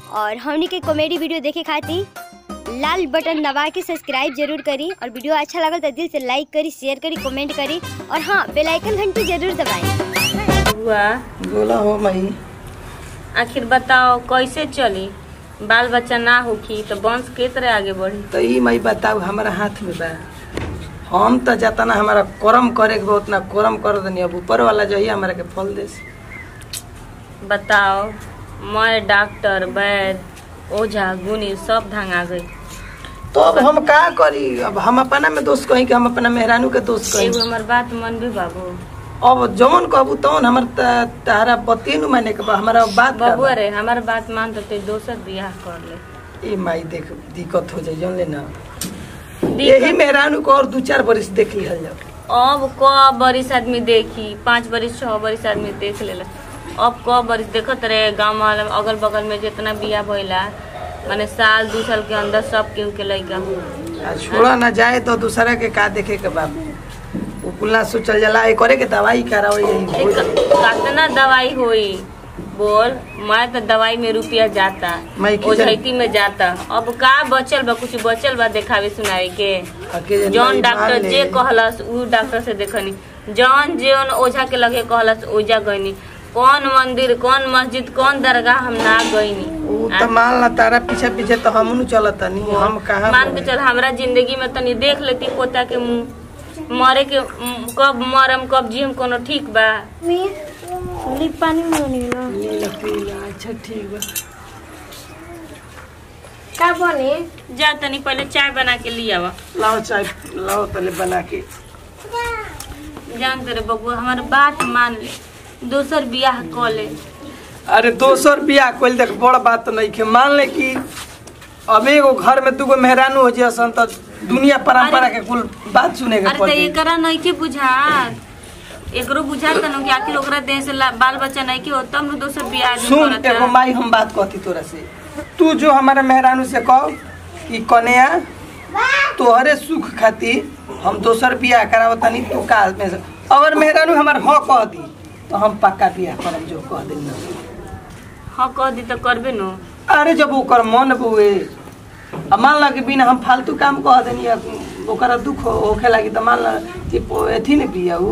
और हमनी के कॉमेडी वीडियो देखे खातिर लाल बटन दबा के सब्सक्राइब जरूर करी और वीडियो अच्छा लगल तो दिल से लाइक करी शेयर करी कमेंट करी और हाँ बेल आइकन घंटी जरूर दबाएं हुआ बोला हो मई आखिर बताओ कैसे चली बाल बच्चा ना होखी तो वंश के तरह आगे बढ़ी तो ई मई बताऊ हमारा हाथ में बा हम तो जातना हमारा कर्म करे के बा उतना कर्म कर दनी अब ऊपर वाला जो है हमारा के फल दे बताओ मैं डॉक्टर वैद ओझा गुनी सब धंगा गई तो अब हम का करी अब हम अपना में दोस्त कही कि हम अपना मेहरानू के दोस्त एगो कही हमार बात मन भी बाबू अब जौन कहबू तौन हमर त- तारा बतिए नु माने के बा हमारा बात का बबुआ बा। रे हमार बात मान तो ते दोसर बियाह कर ले ए माई देख दिक्कत हो जाए जौन ले ना यही मेहरानू को और दू चार बरिस देख लिहल जाओ अब क बरिस आदमी देखी पाँच बरिस छह बरिस आदमी देख लेला अब क बरिस देखत रहे गाँव वाला अगल बगल में जितना बियाह भइला माने साल दू साल के अंदर सब केहू के लइका हो आ छोड़ा ना जाए तो दूसरा के का देखे के बा उ कुल्ला सोचल जाला ए करे के दवाई कराओ यही हो जाए। कितना दवाई होई बोल मैं तो दवाई में रुपया जाता मैं की ओझैती में जाता अब का बचल बा कुछ बचल बा देखावे सुनावे के अकेले जौन माई डॉक्टर मान ले। जे कहलस उ डॉक्टर से देखनी जौन जौन ओझा के लगे कहलस ओझा गईनी कौन मंदिर कौन मस्जिद कौन दरगाह हम ना गईनी उ त मान ला तारा पीछे पीछे तो हम नु चलत नहीं हम कहाँ मान के चल हमरा जिंदगी में तनी देख लेती पोता के मुंह मरे के म, कब मरम कब जियम कोनो ठीक बा पानी में पीला पीला अच्छा ठीक बा का बने जा तनी पहले चाय बना के लिया लाओ चाय लाओ पहले बना के जान तेरे बबुआ हमार बात मान ले दोसर बियाह क ले अरे दोसर बियाह कोई देख बड़ बात नहीं के मान ले कि अब एगो घर में दूगो मेहरानू हो जसन त दुनिया परंपरा के कुल बात सुने के अरे तो पड़ी एकरा नहीं के बुझात एकरो बुझात न कि आखिर ओकरा देह से ला- बाल बच्चा नहीं के हो तब न दोसर बियाह आदमी सुन करता। एगो माई हम बात कहती तोरा से तू जो हमारे मेहरानू से कह कि कन्या तोहरे सुख खातिर हम दोसर बियाह करावतनी तू काल में से अगर मेहरानू हमार हाँ कह दी तो हम पक्का बियाह करब जो कह देना हाँ कह दी तो करबे नो अरे जब ओकर मन बुए अब मान ला कि बिना हम फालतू काम कह देनी या ओकरा दुख हो- होखे लागी तो मान ला कि पो- एथी ने बिया उ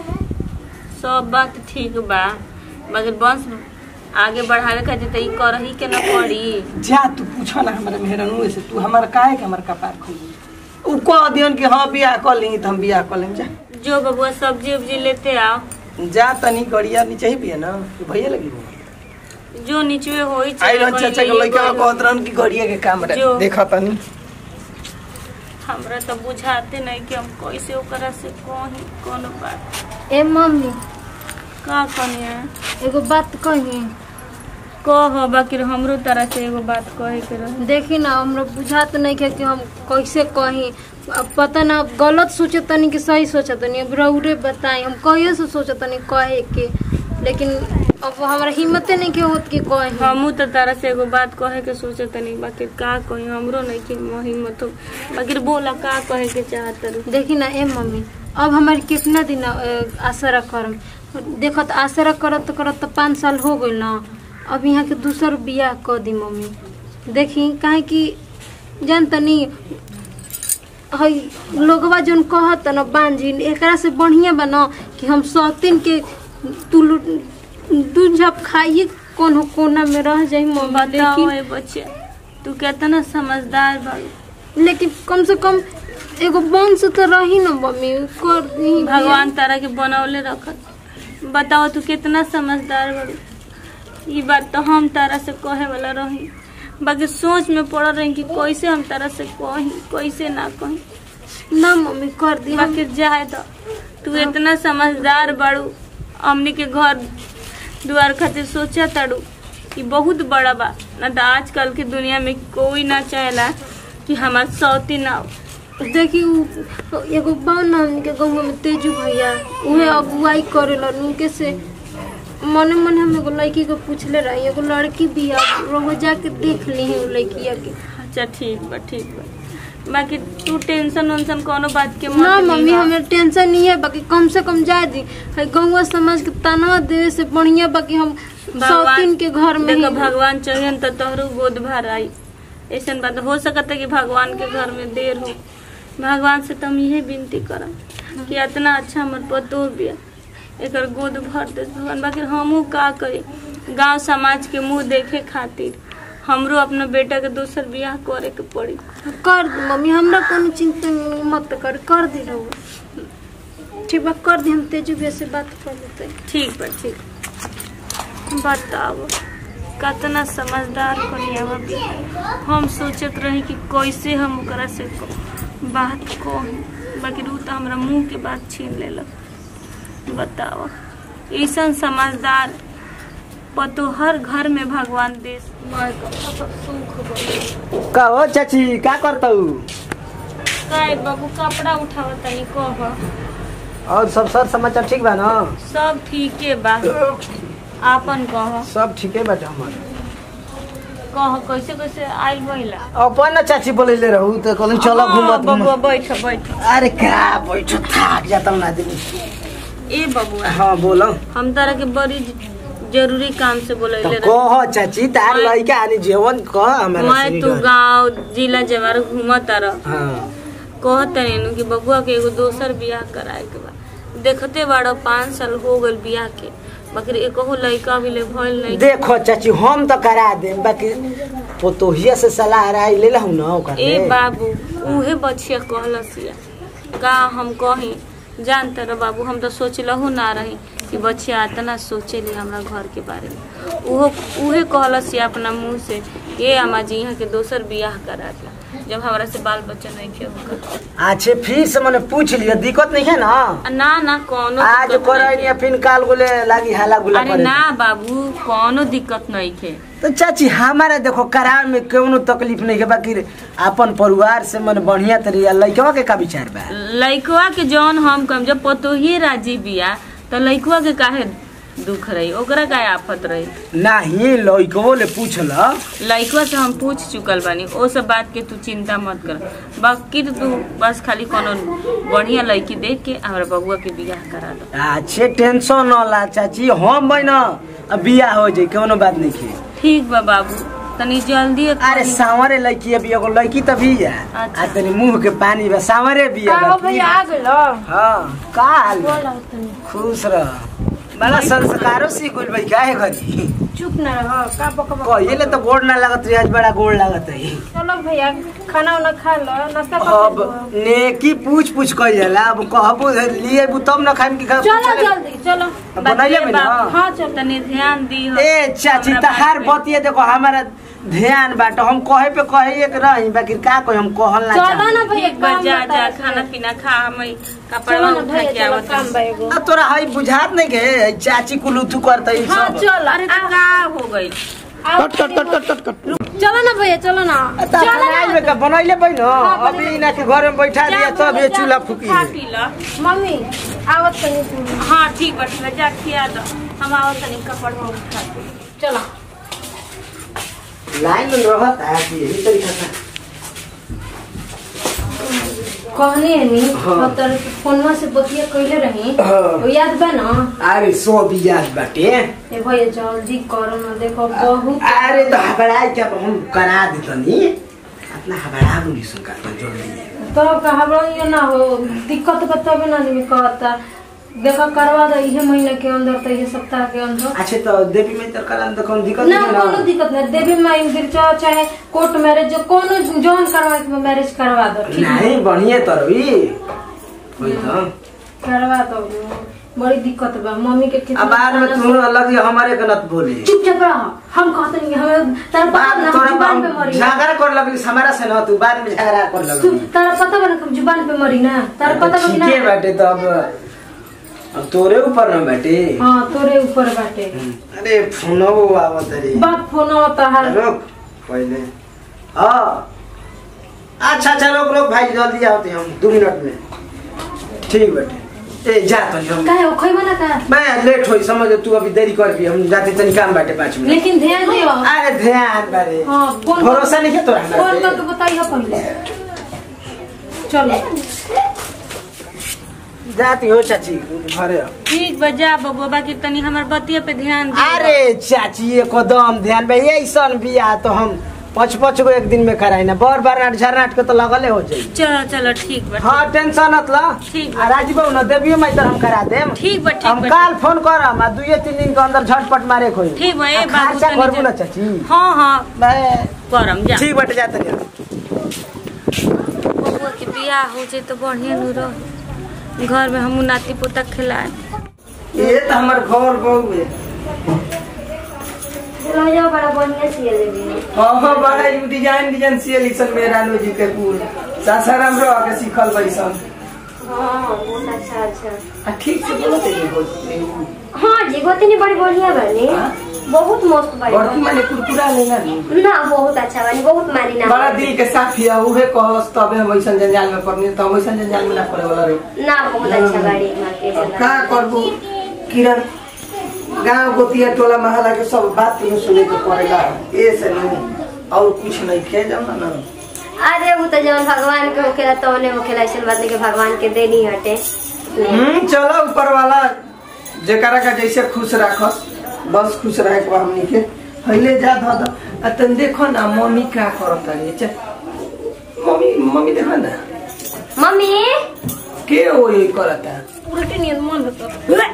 सब बात ठीक बा मगर वंश आगे बढ़ावे खातिर तो ई करही के न पड़ी जा तू पूछो ना हमारे मेहरानू से तू हमारा काहे के हमार कपार खोली उ कह दियन कि हाँ बियाह कर ली तो हम बियाह कर लेम जा जो बबुआ सब्जी उब्जी लेते आओ जा तनी गड़िया नीचे ही बिया ना कि भैया लगी वो। जो नीचवे होई आई रन कोई चाचा के ले लइका गइल। कहत रहन कि गड़िया के काम रहे जो। देखा तनी हमरा तो बुझाते नहीं कि हम कैसे ओकरा से कही कोनो बात ए मम्मी का कनी है एगो बात कही कह बाकी हमरो तरह से एगो बात कहे के रहे देखी ना हमरा बुझात नहीं है कि हम कैसे कही अब पता ना अब गलत सोचे तनी कि सही सोचे तनी अब रउरे बताई हम कहिए से सोचे तनी कहे के लेकिन अब हमारा हिम्मते नहीं के होत कि कही हमू तो तारा से एगो बात कहे के सोचे तनी बाकी का कही हमरो नहीं कि हिम्मत हो बाकी बोला का कहे के चाहत रही देखी ना ए मम्मी अब हमारी कितना दिन अ, आसरा करम देखत आसरा करत करत तो पाँच साल हो गइल ना अब यहाँ के दूसर बियाह कर दी मम्मी देखी काहे कि जान तनी हई लोगवा जोन कहत न बांझिन एकरा से बढ़िया बा न कि हम सौतीन के तुलु दूध झप खाइए कोनो कोना में रह जाई मम्मी बताओ लेकिन ए बच्चे तू कितना समझदार बाड़ू लेकिन कम से कम एगो वंश तो रही न मम्मी कर दी भगवान तारा के बनौले रखत बताओ तू कितना समझदार बाड़ू ई बात तो हम तारा से कहे वाला रही बाकी सोच में पड़ रही कि कैसे हम तारा से कही कैसे ना कही ना मम्मी कर दी हम बाकी जाए तो तू इतना समझदार बाड़ू हमनी के घर द्वार खातिर सोचा ताड़ू कि बहुत बड़ा बा ना तो आजकल के दुनिया में कोई ना चाहेला कि हमार सौती ना हो देखी उ एगो बा ना हमनी के गाँव में तेजू भैया उहे अगुवाई करेला उनके से मने मने हम एगो लड़की को पूछले रही एगो लड़की बिया रोज जाके देख ली है उ लड़किया के अच्छा ठीक बा ठीक बा बाकी तू टेंशन वेंशन कोनो बात के मत ना मम्मी लीहा। हमें टेंशन नहीं है बाकी कम से कम जाए दी है गौवा समाज के तनवा देवे से बढ़िया बाकी हम सौतीन के घर में देखो ही भगवान चाहिए तो तोहरो गोद भर आई ऐसा बात हो सकता है कि भगवान के घर में देर हो भगवान से तुम यही विनती करम कि इतना अच्छा हमर पतो बिया एकर गोद भर दे भगवान बाकी हमहू का करी गांव समाज के मुंह देखे खातिर हमरो अपना बेटा के दोसर बियाह करे के पड़ी कर दी मम्मी हमरा कोनो चिंता मत कर कर दी रहो ठीक बा कर दी हम तेजू भैया से बात कर लेते ठीक बा ठीक बताओ कितना समझदार कनियावा भी हम सोचत रही कि कैसे हम ओकरा से क- बात कही बाकी रू तो हमरा मुंह के बात छीन लेलक बताओ ऐसा समझदार पतो हर घर में भगवान देश माय का सब सुख बा का हो चाची का करतऊ काय बाबू कपड़ा उठाव तनी कह और सब सर समाचार ठीक बा ना सब ठीके बा आपन कह सब ठीके बाटे हमर कह कैसे कैसे आइल बहिला अपन ना चाची बोलैले रहू त कहली चलो हाँ, घुमत बबुआ घुमत बैठ बैठ अरे का बैठ थाक जाता ना आदमी ए बबुआ हाँ बोलो हम तारा के बड़ी जरूरी काम से तो बोलैले रहे कह चाची तार मैं- लइका आनी जीवन कह हमारा मैं सुनी तू कर। गांव जिला जवार घूमत रह हाँ कहत तनी कि बबुआ के एगो दोसर बियाह कराए के बा देखते बाड़ो पाँच साल हो गल बियाह के बाकी एकहो लड़का अभी ले भइल नहीं देखो चाची हम तो करा दे बाकी पोतोहिया से सलाह राय ले लहू ना ओकर ए ले। बाबू उहे बचिया कहलसिया का हम कही जानते रह बाबू हम तो सोचलहु ना रही कि बच्चिया इतना सोचेली हमरा घर के बारे में उहो उहे कहलसिया अपना मुंह से ये अम्मा जी यहाँ के दोसर बियाह करा दिया जब हमरा से बाल बच्चा नहीं खे होकर अच्छे फिर से मैंने पूछ लिया दिक्कत नहीं है ना आ ना ना कोनो आज दिक्कत करे नहीं या फिर काल गोले लागी हाला गुला अरे करे ना बाबू कोनो दिक्कत नहीं खे तो चाची हमारा देखो करार में कोनो तकलीफ नहीं है बाकी अपन परिवार से मन बढ़िया तरीका लइकवा के का विचार बा लइकवा के जौन हम कम जब पतोही राजी बिया तो लइकवा के काहे दुख रही ओकरा काहे आफत रही नहीं लइकवो ले पूछल लइकवा से हम पूछ चुकल बानी ओ सब बात के तू चिंता मत कर बाकी तो तू बस खाली कोनो बढ़िया लड़की देख के हमरा बबुआ के बियाह करा दो अच्छे टेंशन न ला चाची हम बन अब बियाह हो जाई कोनो बात नहीं है ठीक बा बाबू तनी जल्दी अरे सावरे लड़की अभी एगो लड़की तो भी है अच्छा। आ तनी मुंह के पानी बा सावरे भी है बाकी। आ गइलो हाँ का हाल बा? खुश रह बड़ा संस्कारों सीख गइल भाई काहे घरी चुप ना रह का बकबक कहिले त गोड़ ना लागत रही आज बड़ा गोड़ लागत है चलो भैया खाना उना खा लो नाश्ता अब कर लो नेकी पूछ पूछ कइल जाला अब कहबो लिए बु तब न खाइम की खा चलो जल्दी चलो बनाइए में ना हाँ चलो तनी ध्यान दी ए चाची तहार बतिए देखो हमारा ध्यान बाट हम कहे पे कहे एक रही बाकी का कहे हम कहल ना चलो चाही ना भैया एक बार काम जा बता जा दे। खाना पीना खा हम कपड़ा चलो ना उठा भैया के चलो आवत काम बा एगो आ तोरा हई बुझात नहीं के चाची कुलुथु करत ई हाँ सब चलो अरे तो का हो गई आओ, कट कट कट कट कट कट चलो ना भैया चलो ना ता चलो बनाइल में ना का बनैले बैन हाँ, अभी इना के घर में बैठा दिया तब ये चूल्हा फूकी खा है। पी ला मम्मी आवत तनी तू हाँ ठीक बा ठीक बा जा खिया दो हम आवत तनी कपड़ा उठा के चलो लाइन में रहत है कि यही तरीका से कहनी है नी हाँ। और तर फोनवा से बतिया कइले रही हाँ। वो याद बा ना अरे सो भी याद बाटे ए भैया जल्दी करो ना देखो बहुत अरे तो हबड़ाई क्या हम करा देतनी अपना हबड़ा बोली सुन का तो जल्दी तो कहबो ये ना हो दिक्कत बताबे ना आदमी कहता देखो करवा दो इहे महीने के अंदर तो ये सप्ताह के अंदर अच्छा तो देवी में तो करा तो कौन दिक्कत ना नहीं कोनो ना दिक्कत नहीं देवी माई गिरचा चाहे कोर्ट मैरिज जो कोनो जौन करवा के मैरिज करवा दो ठीक है नहीं बढ़िया तो रही कोई तो करवा दो बड़ी दिक्कत बा मम्मी के कितना अब बाद में ताना तुम अलग ही हमारे गलत बोले चुपचाप रह हम कहते नहीं हमें तारा पता बाद ना तोरा हम जुबान पे मरी ना झगड़ा कर लगली हमारा से ना तू बाद में झगड़ा कर तू लगली तारा पता बा ना हम जुबान पे मरी ना तारा पता बा कि ठीक है ना बाटे तो अब अब तोरे ऊपर ना बाटे हाँ तोरे ऊपर बाटे अरे फोनो आवत रे बाप फोन होता है रुक पहले हाँ अच्छा अच्छा रुक रुक भाई जल्दी आओते हम दो मिनट में ठीक बाटे ए जा तो हम काहे ओ खइबा ना का मैं लेट होई समझ तू अभी देरी कर भी हम जाते तनी काम बाटे पाँच मिनट लेकिन ध्यान दियो अरे ध्यान बारे हाँ फोन भरोसा नहीं है तोरा हमरा फोन पे? करके बताइए पहले चलो जाती हो चाची घरे ठीक बा जा बबुआ बाकी तनी हमर बतिया पे ध्यान दे अरे चाची एकदम ध्यान भाई ऐसन बिया तो हम पाँच पाँच गो एक दिन में कराई ना बार बार नाट झरनाट के तो लगले हो जाई चलो चलो ठीक बा हाँ टेंशन मत ला ठीक आ राजीव बाबू ना देवियो मैं तो हम करा देम ठीक बा ठीक हम बा काल फोन करम आ दुए तीन दिन के अंदर झटपट मारे कोई ठीक बा, ए आ बाबू खर्चा तनी करबू ना जा- चाची हाँ हाँ मैं करम जा ठीक बटे जाते नहीं बबुआ के बियाह हो जाए तो बढ़िया नु रह घर में हमू नाती पोता खिलाए ये तो हमार घर बहु है राजा बड़ा बढ़िया सिए लेबी हाँ हाँ बड़ा यू डिजाइन डिजाइन सियल सन मेरा नो जी के पूर सासाराम रह के सीखल बैसन हाँ बहुत अच्छा अच्छा आ ठीक से बोलो ते हो हाँ जी गोतनी बड़ी बढ़िया बनी हाँ? बहुत मस्त बनी बड़की माने कुरकुरा लेना नी ना बहुत अच्छा बनी बहुत मारी ना बड़ा दिल के साफ हिया उहे कहस तबे हम ऐसन जंजाल में पड़नी तो हम ऐसन जंजाल में ना पड़े वाला रही ना बहुत अच्छा गाड़ी माँ के अब का करबू किरण गांव गोतिया टोला महला के सब बात तुम्हें सुने के पड़ेला ए से नहीं और कुछ नहीं खे जाओ ना अरे वो तो जवन भगवान के होखेला तो उन्हें होखेला ऐसे बात नहीं कि भगवान के देनी हटे हम्म चलो ऊपर वाला जेकरा का जैसे खुश राखस बस खुश रहे के बा हमनी के पहले जा ध द आ तन देखो ना मम्मी का करत है चे मम्मी मम्मी देखो ना मम्मी के ओ ये करत है उल्टी नींद मन होता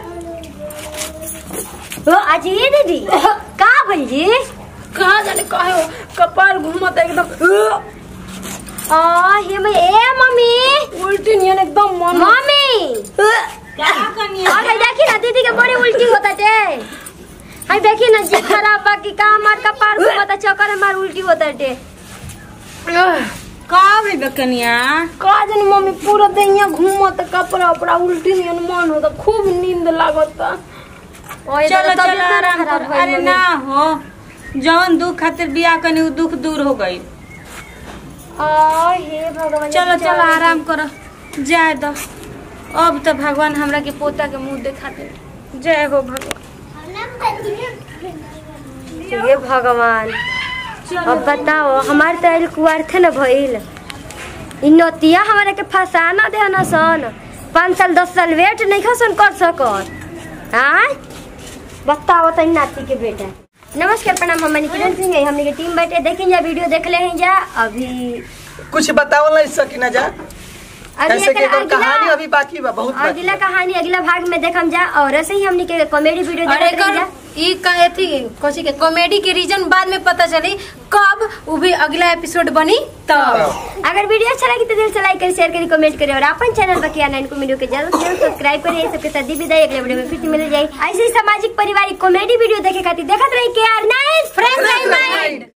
ओ आज ये दीदी का भइल जी कहाँ जाने कहे हो कपार घूमत एकदम आ हे मैं ए मम्मी उल्टी नियन एकदम मन मम्मी क्या करनी और है देखी ना दीदी के बड़ी उल्टी होता टे हाय देखी ना जी खराब बाकी का मार का पार घूमता चक्कर में मार उल्टी होता टे का भाई बकनिया का जानी मम्मी पूरा दैया घूमत कपड़ा उपड़ा उल्टी नियन मन होता खूब नींद लागत चलो चलो आराम कर अरे ना हो जवन दुख खातिर बियाह कनी उ दुख दूर हो गई आ हे भगवान चलो चलो आराम करो जाए दो अब तो भगवान हमरा के पोता के मुंह दिखा दे जय हो भगवान हे भगवान अब बताओ हमारे तो आइल कुआर थे ना भइल इ नतिया हमारे के फसाना दे ना सन पाँच साल दस साल वेट नहीं खसन कर सकत हाँ बताओ तो नाती के बेटा नमस्कार प्रणाम हम किरण सिंह है हमने के टीम बैठे देखें जा वीडियो देख ले हैं जा अभी कुछ बताओ ना सकी ना जा अगले ऐसे के अगला- कहानी अभी बाकी बा बहुत बाकी अगला बा। कहानी अगला भाग में देखम जा और ऐसे ही हमने के कॉमेडी वीडियो अरे देख जा कर ई का एथी कोची के कॉमेडी के रीजन बाद में पता चली कब वो भी अगला एपिसोड बनी तब अगर वीडियो अच्छा लगी तो दिल से लाइक करें शेयर करें कमेंट करें और अपन चैनल पर किया नाइन को वीडियो के जल्द से जल्द सब्सक्राइब करें ये सबके साथ दी विदाई अगले वीडियो में फिर से मिल जाए ऐसे ही सामाजिक पारिवारिक कॉमेडी वीडियो देखे खातिर देखते रहिए के आर नाइन फ्रेंड्स माइंड